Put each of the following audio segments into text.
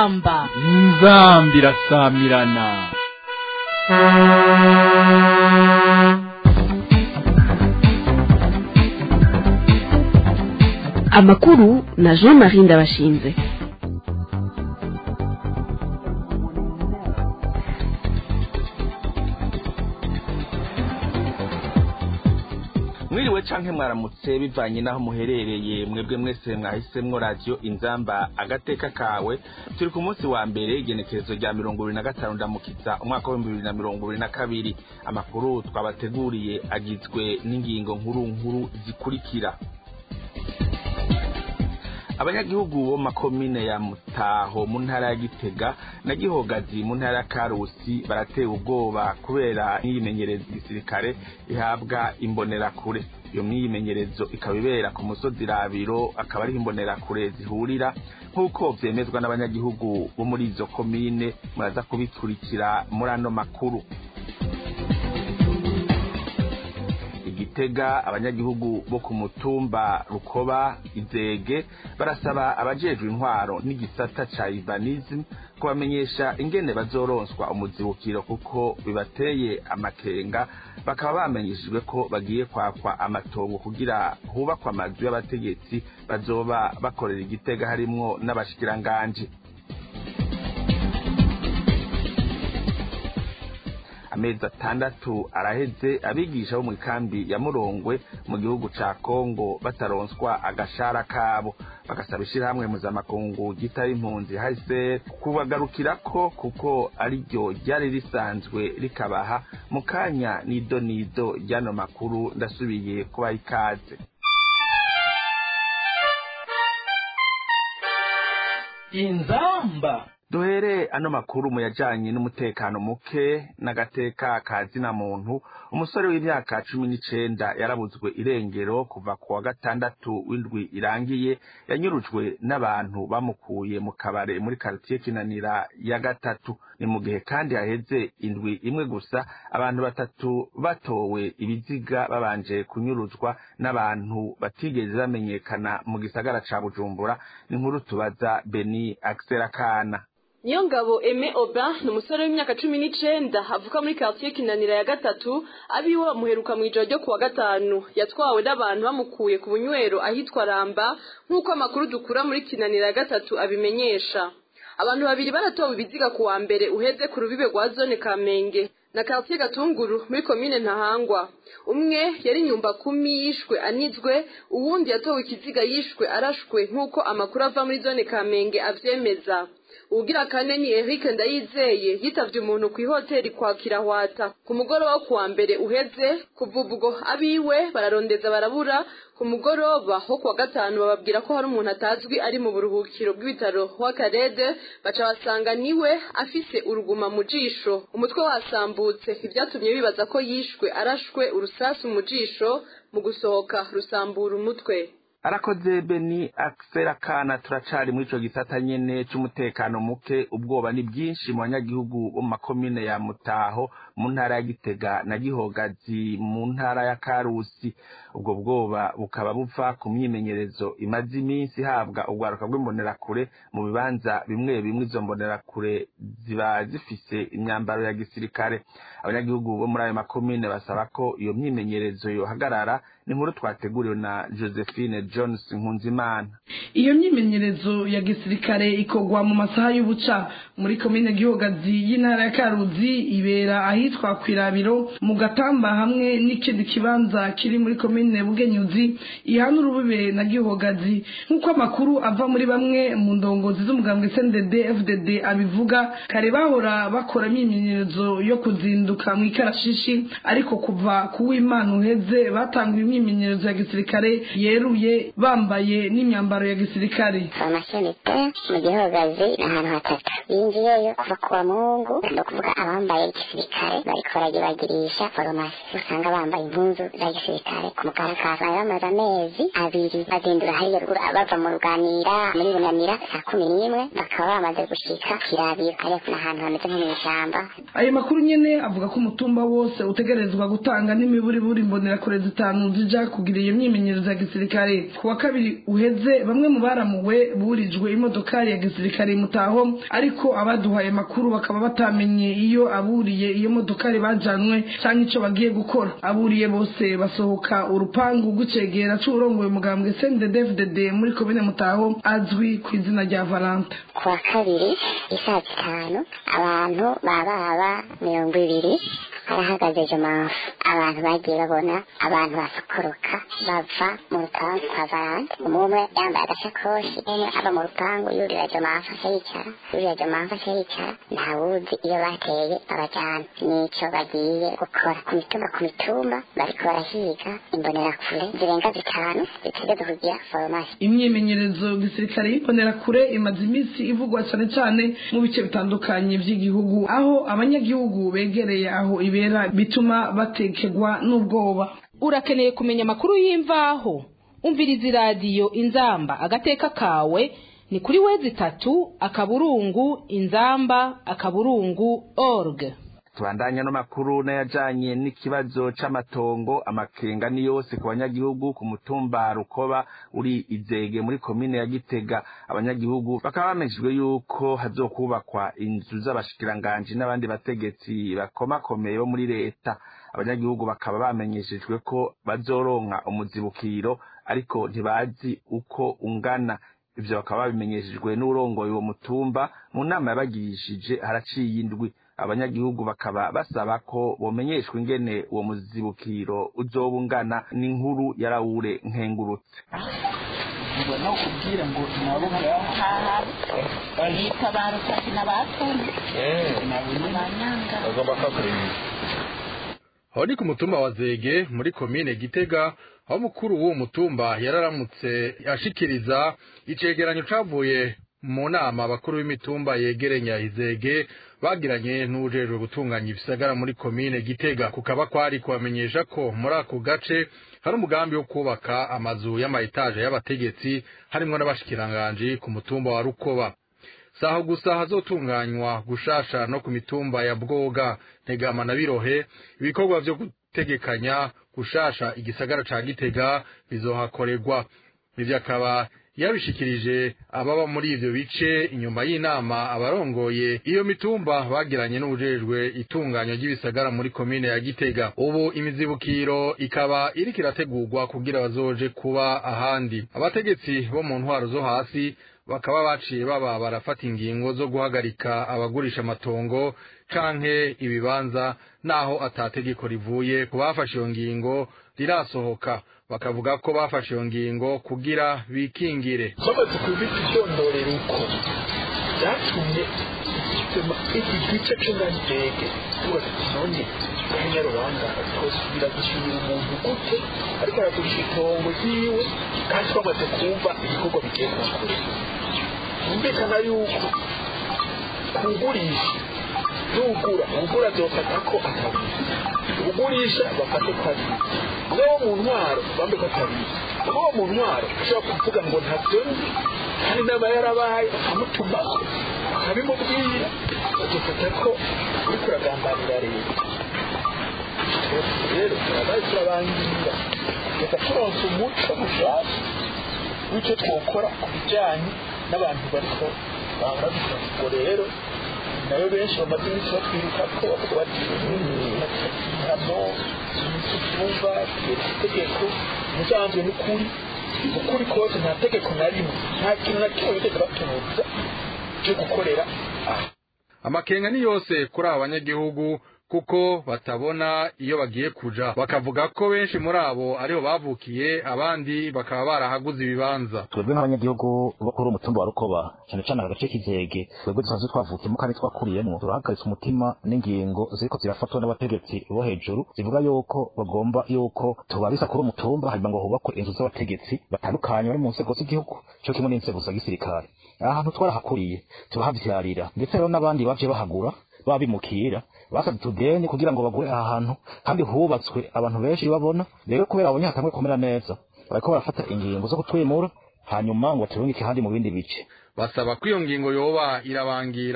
inzamba inzambi irasamirana amakuru na jean marie ndabashinze mwiriwe canke mwaramutse bivanye n'aho muherereye mwebwe mwese mwahisemwo radiyo inzamba agateka kawe turi ku munsi wa mbere igenekerezo rya mirongo ibiri na gatanu ndamukiza umwaka w'ibihumbi bibiri na mirongo ibiri na kabiri amakuru twabateguriye agizwe n'ingingo nkuru nkuru zikurikira abanyagihugu bo makomine ya mutaho mu ntara ya gitega na gihogazi mu ntara ya karusi baratewe ubwoba kubera imyimenyerezo gisirikare ihabwa imbonerakure iyo myimenyerezo ikaba ibera ku musozi rabiro akaba ariho imbonerakure zihurira nk'uko vyemezwa n'abanyagihugu bo muri izo komine muraza kubikurikira muri ano makuru igitega abanyagihugu bo ku mutumba rukoba izege barasaba abajejwe intwaro n'igisata ca urbanism kubamenyesha ingene bazoronswa umuzibukiro kuko bibateye amakenga bakaba bamenyeshejwe ko bagiye kwakwa amatongo kugira hubakwa amazu y'abategetsi bazoba bakorera igitega harimwo n'abashikiranganji amezi atandatu araheze abigisha bo mu ikambi ya murongwe mu gihugu ca kongo bataronswa agashara kabo bagasaba ishirahamwe mpuzamakungu ryitaba impunzi hase kubagarukirako kuko ariryo ryari risanzwe rikabaha mu kanya nido nido ry'ano makuru ndasubiye kubaha ikaze inzamba duhere ano makuru mu yajanye n'umutekano muke n'agateka ka zina muntu umusore w'imyaka cumi n'icenda yarabuzwe irengero kuva ku wa gatandatu w'indwi irangiye yanyurujwe n'abantu bamukuye mu kabare muri karitiye kinanira ya gatatu ni mu gihe kandi haheze indwi imwe gusa abantu batatu batowe ibiziga babanje kunyuruzwa n'abantu batigeze bamenyekana mu gisagara ca bujumbura ni nkuru tubaza beni akana niyo ngabo eme oba ni umusore w'imyaka cumi n'icenda avuka muri quartier kinanira ya gatatu abiwe bamuheruka mu ijoro ryo kuwa gatanu yatwawe n'abantu bamukuye ku bunywero ahitwa ramba nk'uko amakuru dukura muri kinanira ya gatatu abimenyesha abantu babiri baratowe ibiziga ku wa mbere uheze ku rubibe rwa zone kamenge na quartier gatunguru muri komine ntahangwa umwe yari nyumba kumi yishwe anizwe uwundi yatowe ikiziga yishwe arashwe nk'uko amakuru ava muri zone kamenge avyemeza ugira kane ni Eric Ndayizeye yitavye umuntu ku ihoteli kwa Kirahwata ku mugoroba wo kuwa mbere uheze kuva ubwo abiwe bararondeza barabura ku mugoroba ho kuwa gatanu bababwira ko hari umuntu atazwi ari mu buruhukiro bw'ibitaro w'akarede baca basanga niwe afise uruguma mu jisho umutwe wasambutse ivyatumye bibaza ko yishwe arashwe urusasu mu jisho mu gusohoka rusambura umutwe arakoze beni akisera kana turacari muri ico gisata nyene c'umutekano muke ubwoba ni bwinshi mu banyagihugu bo mu makomine ya mutaho mu ntara ya gitega na gihogazi mu ntara ya karusi ubwo bwoba bukaba buva ku myimenyerezo imaze iminsi ihabwa ubwaruka bw'imbonerakure mu bibanza bimwe bimwe izo mbonerakure ziba zifise imyambaro ya gisirikare abanyagihugu bo muri ayo makomine basaba ko iyo myimenyerezo yohagarara ni nkuru twateguriwe na josephine jones nkunzimana iyo myimenyerezo ya gisirikare ikorwa mu masaha y'ubuca muri komine gihogazi y'intara ya karuzi ibera ahitwa kwirabiro mu gatamba hamwe n'ikindi kibanza kiri muri komine bugenyuzi ihana urubibe na gihogazi nk'uko amakuru ava muri bamwe mu ndongozi z'umugambwe sndd fdd abivuga kare bahora bakora imyimenyerezo yo kuzinduka mu ikarashishi ariko kuva ku w'imana uheze batanguye imyimenyerezo ya gisirikare yeruye bambaye n'imyambaro ya gisirikare amashenete mu gihogazi ni ahantu hatatu binjiyeyo kuva ku wa mungu ni ukuvuga abambaye gisirikare bariko baragibagirisha farumasi usanga bambaye impunzu za gisirikare ku mukarakara bari bamaze amezi abiri bazindura hariya ruguru bava mu ruganira muri bunamira saa kumi n'imwe bakaba bamaze gushika kirabiro ariko ni ahantu hameze nko mw'ishamba ayo makuru nyene avuga ko umutumba wose utegerezwa gutanga n'imiburiburi imbonerakure zitanu zija kugira iyo myimenyerezo ya gisirikare ku wa kabiri uheze bamwe mu baramuwe burijwe imodokari ya gisirikare mutaho ariko abaduhaye makuru bakaba batamenye iyo aburiye iyo modokari bajanwe cyangwa icyo bagiye gukora aburiye bose basohoka urupangu rw'icegera c'uwurongoye umugambwe CNDD-FDD muri komine mutaho azwi ku izina rya Valanta ku wa kabiri isaa zitanu abantu bababa mirongo ibiri harahagaze jomafu abantu bagiye babona abantu basokoroka bava mu rupangu kwa valante umwe yambaye agasakoshi umwe ava mu rupangu yurira jomafu asa yicara yurira jomafu asa yicara ntawuzi iyo bateye abajyana nico bagiye gukora ku mitumba ku mitumba bariko barahiga imbonerakure zirenga zitanu zitegerezwa kugira foromasi imyimenyerezo gisirikare y'imbonerakure imaze iminsi ivugwa cyane cyane mu bice bitandukanye by'igihugu aho abanyagihugu begereye aho ibera bituma batekegwa n'ubwoba urakeneye kumenya amakuru y'imvaho umviriza iradiyo inzamba agateka kawe ni kuri wezi itatu akaburungu inzamba akaburungu org tubandanya n'amakuru n'ayajanye n'ikibazo c'amatongo amakenga ni yose ku banyagihugu ku mutumba rukoba uri izege muri komine ya gitega abanyagihugu bakaba bamejejwe yuko hazokubakwa inzu z'abashikiranganji n'abandi bategetsi bakomakomeye bo muri leta abanyagihugu bakaba bamenyeshejwe ko bazoronka umuzibukiro ariko ntibazi uko ungana ivyo bakaba babimenyeshejwe n'urongoye uwo mutumba mu nama yabagirishije haraciye indwi abanyagihugu bakaba basaba ko bomenyeshwa ingene uwo muzibukiro uzoba ungana n'inkuru yarawure nkengurutse ubona ukubwira ngo nabo bitabaruka sinabatumye nabanyanga bagomba kuhakorera aho ni ku mutumba wa zege muri komine gitega aho mukuru w'uwo mutumba yararamutse ashikiriza icegeranyo cavuye mu nama abakuru b'imitumba yegerenya izege bagiranye n'ujejwe gutunganya ibisagara muri komine gitega kukaba kwari kubamenyesha ko muri ako gace hari umugambi wo kubaka amazu y'amayetaje y'abategetsi harimwo n'abashikiranganji ku mutumba wa rukoba saho gusa hazotunganywa gushasha no ku mitumba ya bwoga ntegama na birohe ibikorwa vyo gutegekanya gushasha igisagara ca gitega bizohakorerwa ivyo akaba yabishikirije ababa muri ivyo bice inyuma y'inama abarongoye iyo mitumba bagiranye n'ubujejwe itunganywa ry'ibisagara muri komine ya Gitega ubu imizibukiro ikaba iriko irategurwa kugira bazoje kuba ahandi abategetsi bo mu ntwaro zo hasi bakaba baciye baba barafata ingingo zo guhagarika abagurisha amatongo canke ibibanza naho atategeko rivuye ku bafashe iyo ngingo rirasohoka bakavuga ko bafashe iyo ngingo kugira bikingire bamaze kubita icyondorero uko byatumye bituma iki gice cy'ingandege tubaza none kanyarubanda twosubira gusubira umuntu gute ariko aragurisha itongo ryiwe kandi twamaze kumva ibikorwa bigiye kuhakora humvikana yuko kugurisha n'ugura ugura azofata ko atabizi ugurisha bafate ko abizi umwe wo mu ntwaro bambe ko atabizi umwe wo mu ntwaro ushobora kuvuga ngo ntabyo nzi kandi inama yarabaye akamutuma akabimubwira agafata ko uri kuragambanira leta rero turabaye turabangira reka turonse umuco mushasha w'icyo twokora ku bijyanye n'abantu bariko bahora bisaba ubwo rero nayo benshi bamaze iminsi batwiruka ko bavuga bati hano icyumba itegeko musanzwe n'ukuri ukuri kose nta tegeko na rimwe nta kintu na kimwe bigeze batunuza cyo gukorera aha amakenga ni yose kuri aba banyagihugu kuko batabona iyo bagiye kuja bakavuga ko benshi muri abo ariho bavukiye abandi bakaba barahaguze ibibanza twebwe nk'abanyagihugu bo kuri umutumba wa rukoba cyane cyane agace k'izege twebwe dusanzwe twavukiyemo kandi twakuriyemo turahagaritse umutima n'ingingo ziriko zirafatwa n'abategetsi bo hejuru zivuga yuko bagomba yuko tubabisa kuri umutumba hanyuma ngo hubakwe inzu z'abategetsi batandukanye bari mu nzego z'igihugu cyo kimwe n'inzego za gisirikare aha hantu twarahakuriye turahavyarira ndetse rero n'abandi bavye bahagura babimukira basabye utudeni kugira ngo bagure aha hantu kandi hubatswe abantu benshi babona rero kubera babonye hatanguye kumera neza bariko barafata ingingo zo kutwimura hanyuma ngo baturungike ahandi mu bindi bice basaba ko iyo ngingo yoba irabangira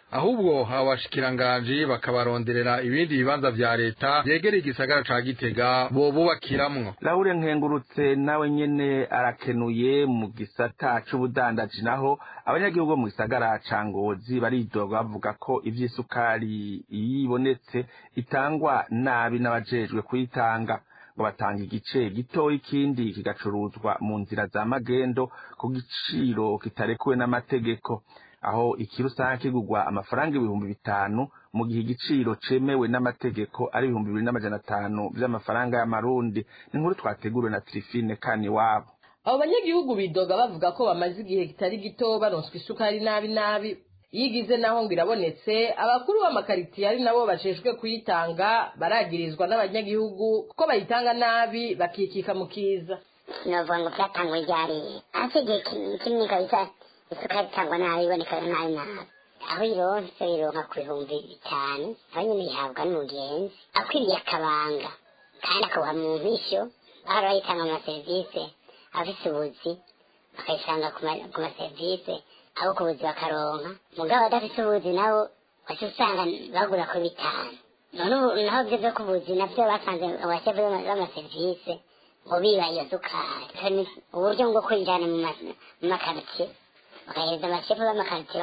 ahubwo abashikiranganji bakabaronderera ibindi bibanza vya leta vyegereye igisagara ca gitega bobubakiramwo laure nkengurutse nawe nyene arakenuye mu gisata c'ubudandaji naho abanyagihugu bo mu gisagara ca ngozi baridoga bavuga ko ivy'isukari yibonetse itangwa nabi n'abajejwe kuyitanga ngo batanga igice gitoya ikindi kigacuruzwa mu nzira za magendo ku giciro kitarekuwe n'amategeko aho ikiro usanga kigurwa amafaranga ibihumbi bitanu mu gihe igiciro cemewe n'amategeko ari ibihumbi bibiri n'amajana atanu vy'amafaranga y'amarundi ni inkuru twateguriwe na trifine kani wabo abo banyagihugu bidoga bavuga ko bamaze igihe kitari gito baronswa isukari nabi nabi iyo igize naho ngo irabonetse abakuru b'amakaritiye ari nabo bajejwe kuyitanga baragirizwa n'abanyagihugu kuko bayitanga nabi bakikika mu kiza novuga ngo vyatangwa ryariye hasi igihe kinini kabisa isukari itangwa nabi iboneka nabi nabi aho ironse ironka ku bihumbi bitanu aho nyene ihabwa n'umugenzi akwiriye akabanga kandi akabuha mu mpisho aho bayitanga mu maserivisi afise ubuzi bakayisanga ku maserivisi abo ku buzi bakaronka mugabo adafise ubuzi nabo waca usanga bagura ku bitanu none ubu naho vyo vyo ku buzi navyo basanze abashefu b'amaserivisi ngo biba iyo sukari uburyo bwo kuyijana mu makaritsiye bakahereza abashefu b'amakaritsiye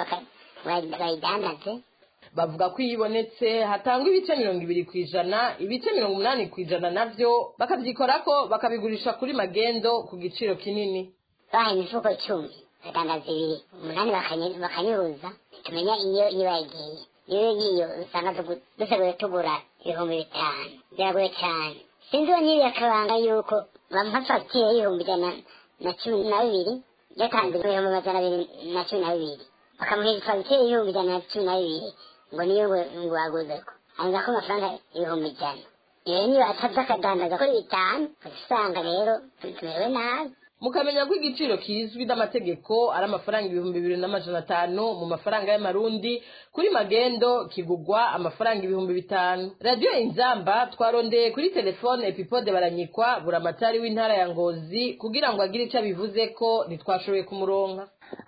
bayidandaze bavuga ko iyo ibonetse hatangwa ibice mirongo ibiri ku ijana ibice mirongo umunani ku ijana navyo bakavyikorako bakabigurisha kuri magendo ku giciro kinini bahaye imifuko icumi badandaza ibiri umunani bakanyuruza tumenya iyo iyo bagiye iyo ngiyo usanga dusigaye tugura ibihumbi bitanu biragoye cyane sinzi uwo nyiri akabanga yuko bampa fagitire y'ibihumbi ijana na cumi na bibiri yatanze ibihumbi amajana abiri na cumi na bibiri bakamuha fagitire y'ibihumbi ijana na cumi na bibiri ngo niyo ngo waguzeko hanyuma ko amafaranga ibihumbi ijana iyo niyo ataza akadandaza kuri bitanu usanga rero tumerewe nabi mukamenya ko igiciro kizwi n'amategeko ari amafaranga ibihumbi bibiri n'amajana atanu mu mafaranga y'amarundi kuri magendo kigugwa amafaranga ibihumbi bitanu radiyo inzamba twarondeye kuri telefone epipode baranyikwa buramatari w'intara ya ngozi kugira ngo agire icyo abivuze ko ntitwashoboye kumuronka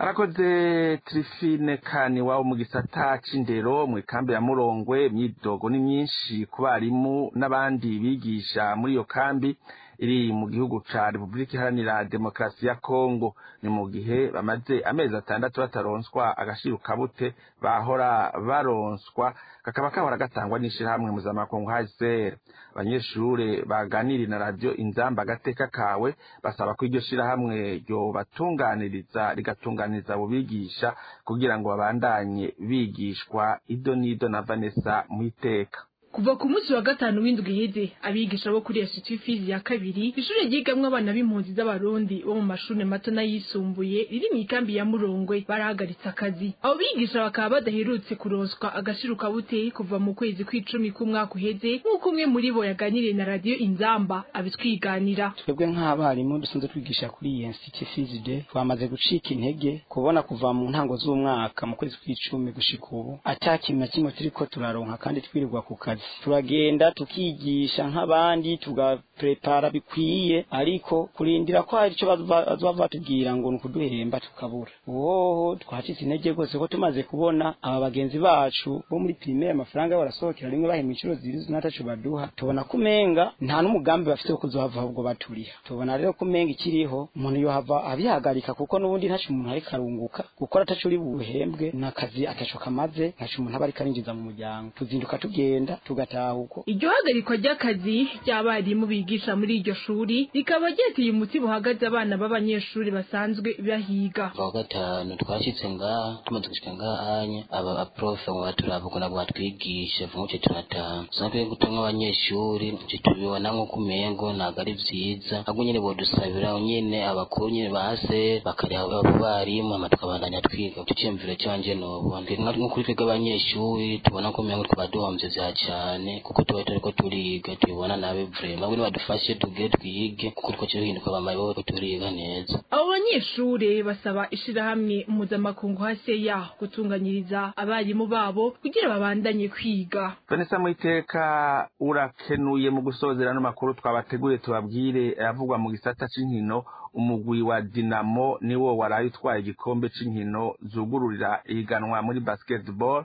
arakoze trifine kani wabo mu gisata c'indero mu ikambi ya murongwe imyidogo ni myinshi ku barimu n'abandi bigisha muri iyo kambi iri mu gihugu ca repubulika iharanira demokarasi ya kongo ni mu gihe bamaze amezi atandatu bataronswa agashiro kabute bahora baronswa kakaba kahora gatangwa n'ishirahamwe mpuzamakungu hcr abanyeshure baganiriye na radiyo inzamba agateka kawe basaba ko iryo shirahamwe ryobatunganiriza rigatunganiriza abo bigisha kugira ngo babandanye bigishwa ido n'ido na vanessa mu iteka kuva ku munsi wa gatanu w'indwi iheze abigisha bo kuri institut fizi ya kabiri ishure ryigamwo abana b'impunzi z'abarundi bo mu mashuri mato n'ayisumbuye riri mu ikambi ya murongwe barahagaritse akazi abo bigisha bakaba badaherutse kuronswa agashiro kabuteye kuva mu kwezi kw'icumi k'umwaka uheze nk'uko umwe muri bo yaganiriye na radiyo inzamba abitwiganira twebwe nk'abarimu dusanzwe twigisha kuri iyi institut fizi de twamaze gucika intege kubona kuva mu ntango z'umwaka mu kwezi kw'icumi gushika ubu ata kintu na kimwe turiko turaronka kandi twirirwa ku kazi turagenda tukigisha nk'abandi tugaprepara bikwiye ariko kurindira ko hari icyo bazova batubwira ngo ni ukuduhemba tukabura woho twacitse intege rwose ko tumaze kubona aba bagenzi bacu bo muri primaire amafaranga barasohokera rimwe bahema inshuro ziri n'ataco baduha tubona ko umenga nta n'umugambi bafite wo kuzohava ahubwo baturiha tubona rero ko umenga ikiriho umuntu yohava abihagarika kuko n'ubundi ntaco umuntu ariko arunguka gukora ataco uri buhembwe n'akazi ataco kamaze ntaco umuntu aba ariko arinjiza mu muryango tuzinduka tugenda tugataha uko iryo hagarikwa ry'akazi ry'abarimu bigisha muri iryo shuri rikaba ryateye umuti buhagaze abana b'abanyeshuri basanzwe bahiga kuwa gatanu twashitse ngaha tumaze gushika ngaha anya aba aprofe ngo baturaba ukuntu nabwo batwigisha vuga ngo turataha usanga gutumwa abanyeshuri ivyo tubibona nk'uko umengo ntabwo ari vyiza ahubwo nyene bodusabira nyene abakuru nyene base bakareba abo barimu hama tukabandanya twiga ico ciyumviro canje nobona nko kuri twebwe abanyeshuri tubona ko umengo twaduhomvye vya cane kuko tuba turiko turiga tubibona nabi vrema ahubwo nibadufashe tugire twige kuko turiko turihinduka bamaye bo turiga neza abo banyeshure basaba ishirahamwe mpuzamakungu haseya gutunganyiriza abarimu babo kugira babandanye kwiga vanessa muiteka urakenuye mu gusozera n'amakuru twabateguriye tubabwire ayavugwa mu gisata c'inkino umugwi wa dinamo niwo waraye utwaye igikombe c'inkino zugururira ihiganwa muri basketball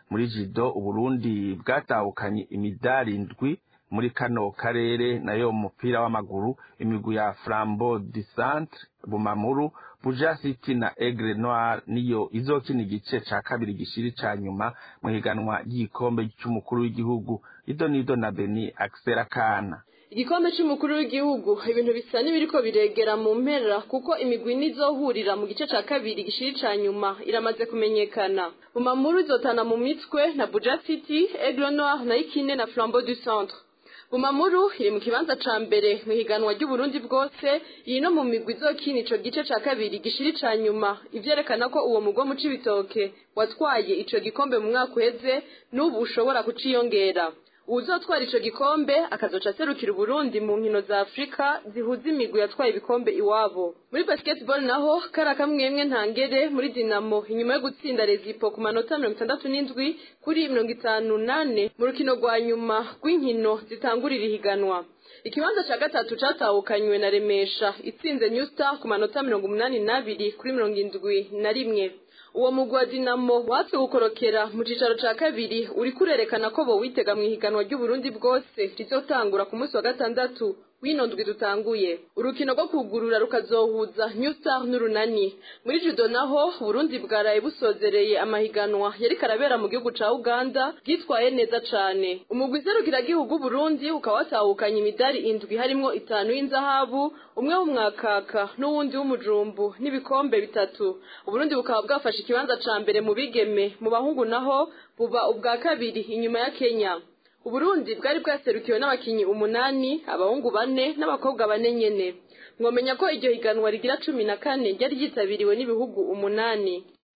muri jido uburundi bwatahukanye imidari indwi muri kano karere nayo mu mupira w'amaguru imigwi ya flambo du centre bumamuru buja city na aigle noir niyo izokina igice ca kabiri gishiri ca nyuma mu higanwa ry'igikombe c'umukuru w'igihugu ido nido na beni axel akana igikombe c'umukuru w'igihugu ibintu bisa n'ibiriko biregera mu mpera kuko imigwi nizohurira mu gice ca kabiri gishiri ca nyuma iramaze kumenyekana bumamuru izotana mu mitwe na buja city aigle noir na ikine na flambeau du centre bumamuru iri mu kibanza ca mbere mu higanwa ry'uburundi bwose iyi no mu migwi izokina ico gice ca kabiri gishiri ca nyuma ivyerekana ko uwo mugwa mu cibitoke watwaye ico gikombe mu mwaka uheze n'ubu ushobora kuciyongera uwuzotwara ico gikombe akazoca aserukira uburundi mu nkino za afurika zihuza imigwi yatwaye ibikombe iwabo muri basketball naho kari akamwemwe ntangere muri dinamo inyuma yo gutsinda rezipo ku manota mirongo itandatu n'indwi kuri mirongo itanu nane mu rukino rwa nyuma rw'inkino zitangurira ihiganwa ikibanza ca gatatu catahukanywe na remesha itsinze new star ku manota mirongo umunani n'abiri kuri mirongo indwi na rimwe uwo mugwi wa dinamo watse gukorokera mu cicaro ca kabiri uriko urerekana ko bowitega mu ihiganwa ry'uburundi bwose rizotangura ku munsi wa gatandatu wino ndwi dutanguye urukino rwo kugurura rukazohuza new star n'urunani muri judo naho burundi bwaraye busozereye amahiganwa yariko arabera mu gihugu ca uganda bwitwaye neza cane umugwi serukiragihugu burundi ukaba watahukanye imidari indwi harimwo itanu y'inzahabu umwe w'umwakaka n'uwundi w'umujumbu n'ibikombe bitatu uburundi bukaba bwafashe ikibanza ca mbere mu bigeme mu bahungu naho buba ubwa kabiri inyuma ya kenya uburundi bwari bwaserukiwe n'abakinyi umunani abahungu bane n'abakobwa bane nyene mwomenya ko iryo higanwa rigira cumi na kane ryari ryitabiriwe n'ibihugu umunani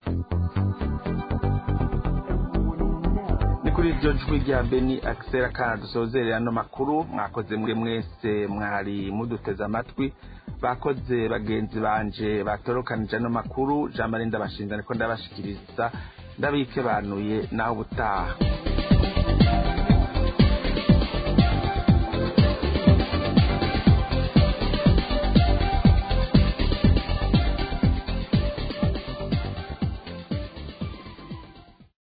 ni kuri iryo jwi rya beni akisera kandi dusozerera ano makuru mwakoze mwe mwese mwari muduteze amatwi bakoze bagenzi banje batorokanije ano makuru jean marie ndabashinja niko ndabashikiriza ndabikebanuye nawe ubutaha